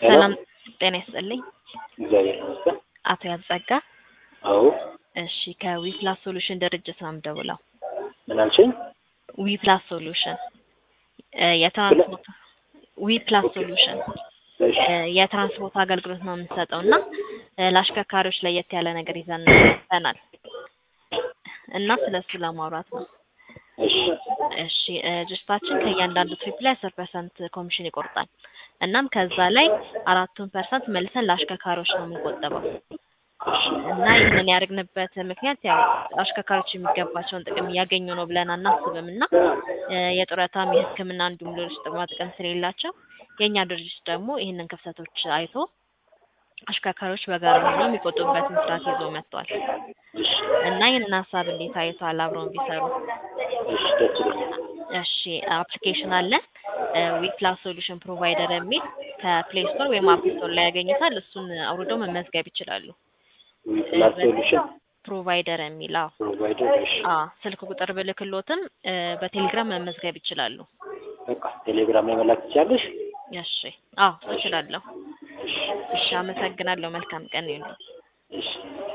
ሰላም ጤና ይስጥልኝ። እግዚአብሔር ይመስገን። አቶ ያጸጋ አዎ እሺ፣ ከዊፕላስ ሶሉሽን ድርጅት ነው የምደውለው። ምን አልሽኝ? ዊፕላስ ሶሉሽን እ የትራንስፖርት ዊፕላስ ሶሉሽን እሺ እ የትራንስፖርት አገልግሎት ነው የምንሰጠው እና እ ለአሽከርካሪዎች ለየት ያለ ነገር ይዘን መጥተናል እና ስለሱ ለማውራት ነው። እሺ እሺ እ ድርጅታችን ከእያንዳንዱ ትሪፕ ላይ አስር ፐርሰንት ኮሚሽን ይቆርጣል። እናም ከዛ ላይ አራቱን ፐርሰንት መልሰን ለአሽከርካሪዎች ነው የምንቆጥበው እና ይህንን ያደርግንበት ምክንያት ያው አሽከርካሪዎች የሚገባቸውን ጥቅም እያገኙ ነው ብለን አናስብም እና እ የጡረታም የሕክምና እንዲሁም ሌሎች ጥቅማ ጥቅም ስለሌላቸው የእኛ ድርጅት ደግሞ ይህንን ክፍተቶች አይቶ አሽከርካሪዎች በጋራ ሆነው የሚቆጡበትን ስርዓት ይዞ መጥቷል እሺ እና ይህንን ሀሳብ እንዴት አይተዋል? አብረውን ቢሰሩ እሺ ደስ ይለኛል። እሺ አፕሊኬሽን አለን ዊፕላስ ሶሉሽን ፕሮቫይደር የሚል ከፕሌይ ስቶር ወይም አፕ ስቶር ላይ ያገኙታል። እሱን አውርደው መመዝገብ ይችላሉ። ዊፕላስ ሶሉሽን ፕሮቫይደር የሚል አዎ ፕሮቫይደር። እሺ አ ስልክ ቁጥር ብልክሎትም እ በቴሌግራም መመዝገብ ይችላሉ። በቃ ቴሌግራም ላይ መላክ ትችያለሽ? እሺ አዎ እችላለሁ። እሺ እሺ አመሰግናለሁ። መልካም ቀን ይሁን። እሺ